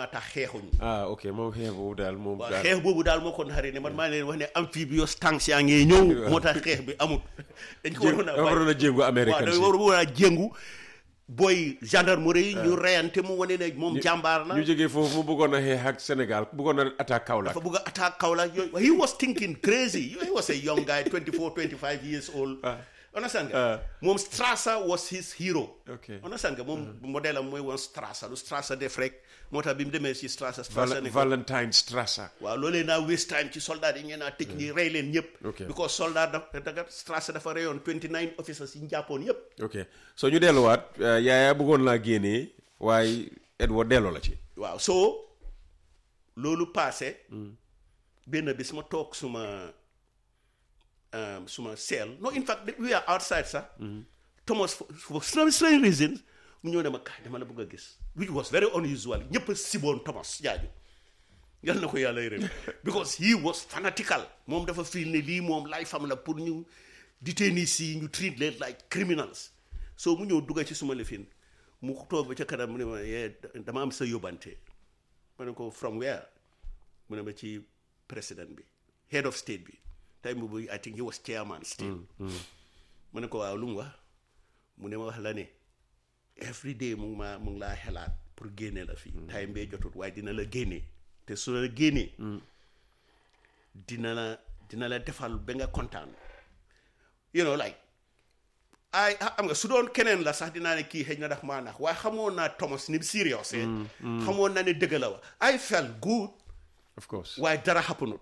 maa tax xeexuñ ah ok moom xeex boobu daal moom waaw daal xeex boobu daal moo ko naxari ne man maa leen wax ne amphibious tanks yaa ngee ñëw moo tax xeex bi amut dañ ko waroon a dafa waroon a jéngu waaw américain dañ si waroon a jéngu booy gendarmerie yi ñu reyante mu wane ne moom jàmbaar la ñu jógee foofu mu bëggoon a xeex ak Sénégal bëggoon a attaque Kaolack dafa bëgg a attaque Kaolack yooyu he was thinking crazy he was a young guy 24 25 years old understand nga moom Strasser was his hero ok understand nga moom modèle am mooy woon Strasser lu Strasser def rek moo tax bi mu demee si Strasser Val- Strasser ne ko Valentine Strasser waaw loolee naa waste time ci soldat yi ngeen naa tëj ñi rey leen ñëpp Ok. because soldat dafa daga Strasser dafa reyoon 29 officers yi ñu jàppoon yëpp ok so ñu delluwaat euh, yaaya bëggoon laa génnee waaye Edward delloo la ci waaw soo loolu passé benn bis ma toog suma um, suma seel no in fact we are outside sax Thomas for, for some strange reasons mu ñëw ne ma kaay dama la bëgg a gis which was very unusual ñëpp a siboon Thomas jaaju yal na ko yàlla yërëm because he was fanatical moom dafa feel ne lii moom lay fam la pour ñu detainees yi ñu treat leen like criminals so mu ñëw dugga ci suma lifin mu toog ba ca kanam mu ne ma yee dama am sa yóbbante ma ne ko from where mu ne ma ci président bi head of state bi time boobu I think he was chairman still mu ne ko waaw lu mu wax mu ne ma wax la ne every day mu ngi maa mu ngi laa xelaat pour génne la fii time bee jotut waaye dina la génne te su la génnee dina la dina la defal ba nga kontaan you know like ay am nga su doon keneen la sax dinaa ne kii xëy na daf maa nax waaye xamoon naa Thomas ni serious eh xamoon naa ne dëgg la wa I felt good of course waaye dara happenut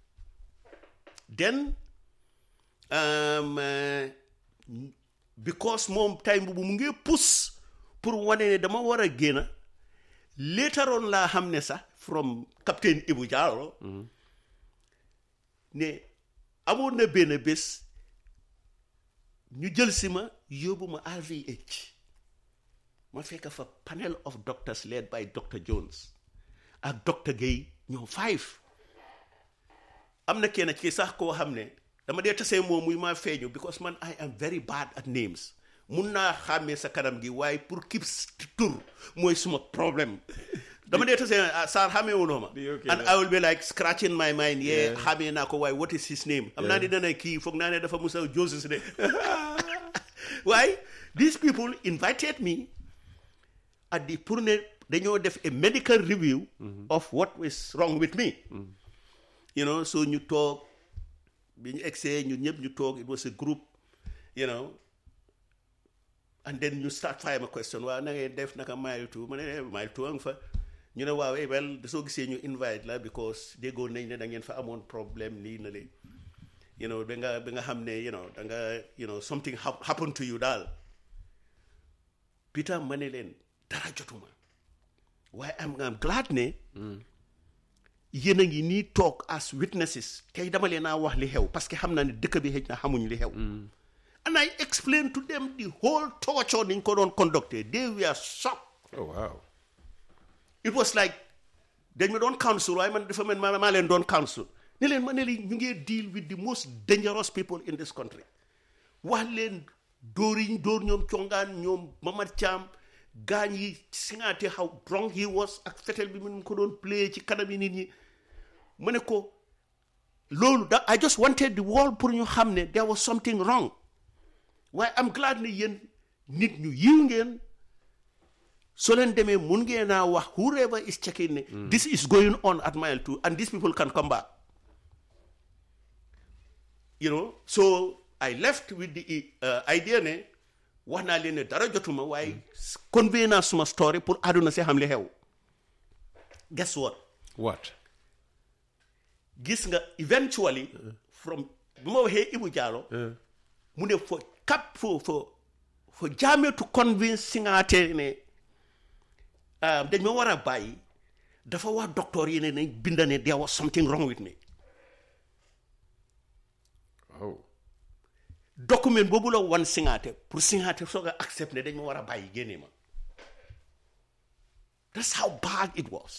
then um, uh, because moom time boobu mu ngi pousse pour wane ne dama war a génn later on laa xam ne sax from captain Ibu Diallo ne amoon na benn bés ñu jël si ma yóbbu ma RVH ma fekk fa panel of doctors led by Dr Jones ak Dr Guèye ñoom five am na kenn ci sax koo xam ne dama dee tasee moom muy maa feeñu because man I am very bad at names mun naa xàmmee sa kanam gi waaye pour kib tur mooy suma problème dama dee tasee ah Sarr xàmmee wuloo ma Di okay, and yeah. I will be like scratching my mind yeah xàmmee naa ko waaye what is his name am naa ni dana kii foog naa ne dafa musa Joseph de waaye these people invited me at the pour ne dañoo def a medical review of what was wrong with me you know so ñu toog bi ñu egsee ñun ñëpp ñu toog it was a group you know and then ñu start fire ma question waaw na ngay def naka mile two ma ne eh, mile two a nga fa ñu ne waaw eh well soo gisee ñu invite la because déggoon nañ ne da ngeen fa amoon problème lii na lee you know ba nga ba nga xam ne you know da nga you know something hap- happened to you daal Peter ma ne leen dara jotuma waaye am am glad ne yéen a ngi nii toog as witnesses tey dama leen a wax li xew parce que xam naa ne dëkk bi xëj na xamuñ li xew and I explained to them the whole torture niñ ko doon conducté they were shocked oh wow it was like dañ ma doon counsel waaye man dafa mel maa maa leen doon counsel ne leen ma ne leen ñu ngee deal with the most dangerous people in this country wax leen dóor yi ñu dóor ñoom congaan ñoom Mamad Thiam gaañ yi singaate how drunk he was ak fetel bi mu ko doon play ci kanam yi nit ñi ma ne ko loolu da I just wanted the world pour ñu xam ne there was something wrong waaye I'm glad ne yéen nit ñu yiw ngeen so leen demee mun ngeen naa wax whoever is checking ne this is going on at mile two and these people can come back you know so I left with the uh, idea ne wax naa leen ne dara jotuma waaye convey naa suma story pour àdduna si xam li xew guess what what gis nga eventually from bu ma waxee Ibu Diallo mu ne for cap for for for Jammeh to convince Singaate ne ah, dañ ma war a bàyyi dafa wax docteur yi ne nañ binda ne there was something wrong with me oh document boobu la wan Singaate pour Singaate soog a accept ne dañ ma war a bàyyi génne ma that's how bad it was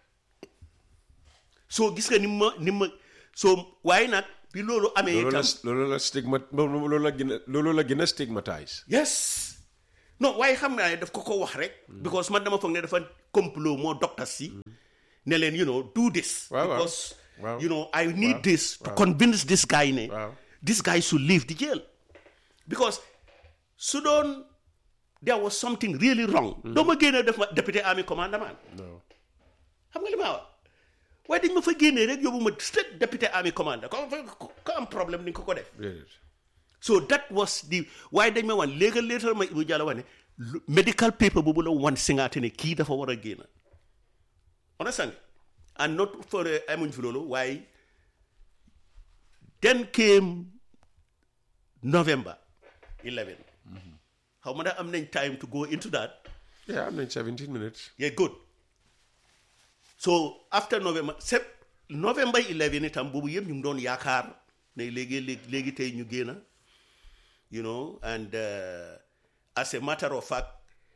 so gis nga ni ma ni ma so waaye nag bi loolu amee loolu la itam loolu la stigma loolu la gën a loolu la gën a stigmatise yes non waaye xam naa ne daf ko ko wax rek because man dama foog ne dafa complot moo docteur si ne leen you know do this Waaw, waaw. because Waaw. you know I need Waaw. this to Waaw. convince this guy ne Waaw. this guy should leave the jail because su doon there was something really wrong doo ma génne def ma député army commandement non xam nga li ma wax waaye dañ ma fa génnee rek yóbbu ma straight député army commander ko ko am problème ni nga ko ko def déedéet so that was the waaye dañ ma wan léegi léetal ma Ibu Jallow wax ne lu- medical paper boobu la wan singaate ne kii dafa war a génn understand and not for uh, amuñ fi loolu waaye then came November 11 xaw ma ndax am nañ time to go into that yeah am nañ 17 minutes yeah good so after November sep November 11 itam boobu yëpp ñu ngi doon yaakaar ne léegi léegi léegi tey ñu génn you know and uh, as a matter of fact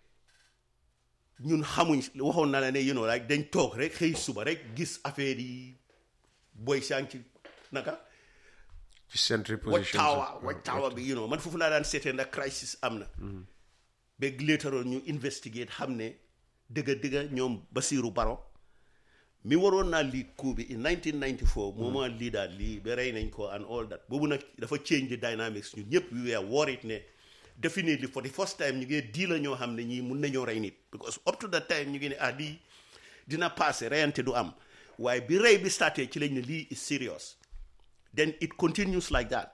ñun xamuñ waxoon na la ne you know like dañ toog rek xëy suba rek gis affaire yi boy sang ci naka ci century Watch position Tower Watch Tower bi you know man foofu laa daan seetee ndax crisis am na ba later on ñu investigate xam ne dëgga dëgga ñoom Basiru Baro mi waroon naa lead coup bi in 1994 moo ma leader lii ba rey nañ ko and all that boobu nag dafa change the dynamics ñun ñëpp we were worried ne definitely for the first time ñu ngi dii la ñoo xam ne ñii mun nañoo rey nit because up to that time ñu ngi ne ah lii dina passé reyante du am waaye bi rey bi starté ci lañ ne lii is serious then it continues like that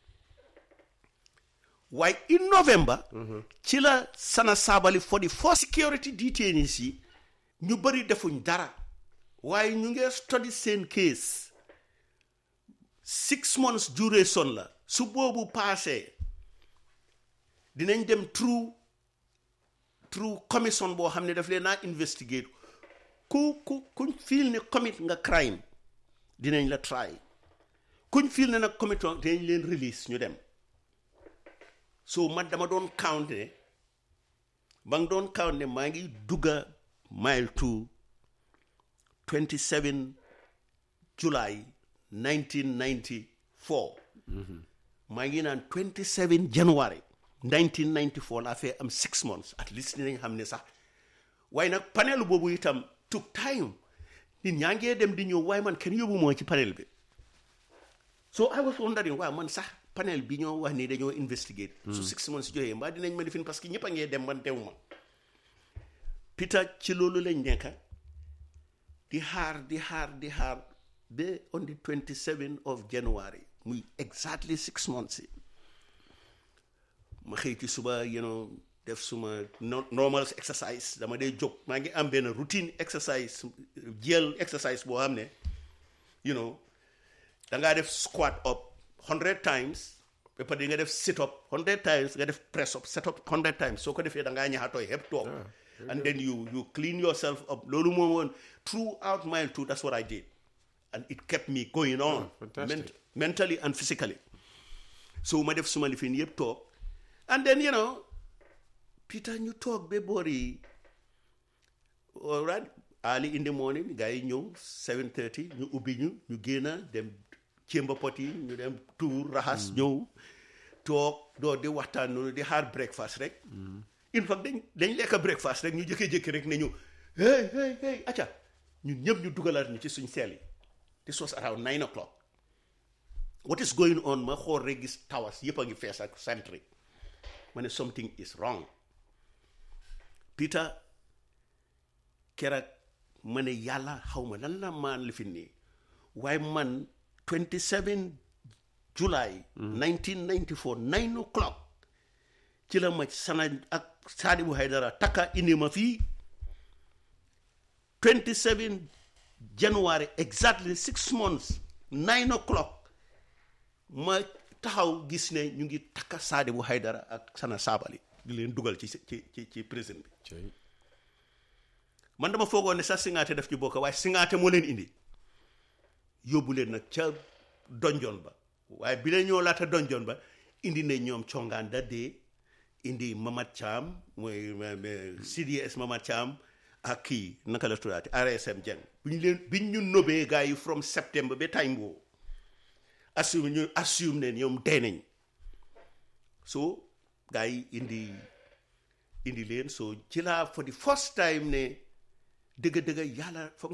waaye in November ci la Sana Sabally for the first security detainees yi ñu bëri defuñ dara waaye ñu ngi study seen case six months duration la su boobu passé dinañ dem through through commission boo xam ne daf leen naa investigate ku ku kuñ feel ne commit nga crime dinañ la try kuñ feel ne nag commit dinañ leen release ñu dem so man dama doon count ne ba nga doon count ne maa ngi dugga mile two 27 July 1994 maa ngi naan 27 January 1994 laa fee am six months at least dinañ xam ne sax waaye nag panel boobu itam took time nit ñaa ngee dem di ñëw waaye man kenn yóbbu moo ci panel bi so I was wondering waaw man sax panel bi ñoo wax ni dañoo investigate su six months joxee mbaa dinañ ma lifin parce que ñëpp a ngee dem man dew ma Peter ci loolu lañ nekka di xaar di xaar di xaar ba on the 27 of January muy exactly six months yi ma xëy ci suba you know def suma no- normal exercise dama dee jóg maa ngi am benn routine exercise jël exercise boo xam ne you know da ngaa def squat up hundred times ba pare di nga def sit up hundred times nga def press up set up hundred times soo ko defee da ngaa ñaxatooy yëpp toog and then you you clean yourself up loolu moom woon throughout mile two that's what I did and it kept me going on fantastic. mentally and physically so ma def suma lifin yëpp toog and then you know Peter ñu toog ba boori all right early in the morning gars yi ñëw 7:30 ñu ubbi ñu ñu génn dem cémba pot yi ñu dem tuur raxas ñëw toog doo di waxtaan noonu di xaar breakfast rek in fact dañ dañ lekk breakfast rek ñu jëkkee-jëkki rek ne ñu hey hey hey acca ñun ñëpp ñu dugalaat ñu ci suñ seel yi this was around nine o'clock what is going on ma xool rek gis tawas yëpp a ngi fees ak sentry ma ne something is wrong Peter keroog ma ne yàlla xaw ma lan la maan li fi nii waaye man 27 July 1994 nine o'clock ci la ma sana ak Sadibou Haydara takka indi ma fii 27 January exactly six months nine o'clock ma taxaw gis ne ñu ngi takka Sadibou Haydara ak Sana Sabally di leen dugal ci ci ci ci prison bi Cey. man dama foogoon ne sax singaate daf ci bokk waaye singaate moo leen indi yóbbu leen nag ca donjon ba waaye bi leen ñoo laata donjon ba indi ne ñoom congaan da dee indi Mamat Thiam mooy ma- ma- CDS Mamat Thiam ak kii naka la tuddaati RSM Jeng bi ñu leen bi ñu nobee gars yi from septembre ba time boobu assume ñu assume ne ñoom dee nañ so gars yi indi indi leen so ci laa for the first time ne dëgg dëgg yàlla foog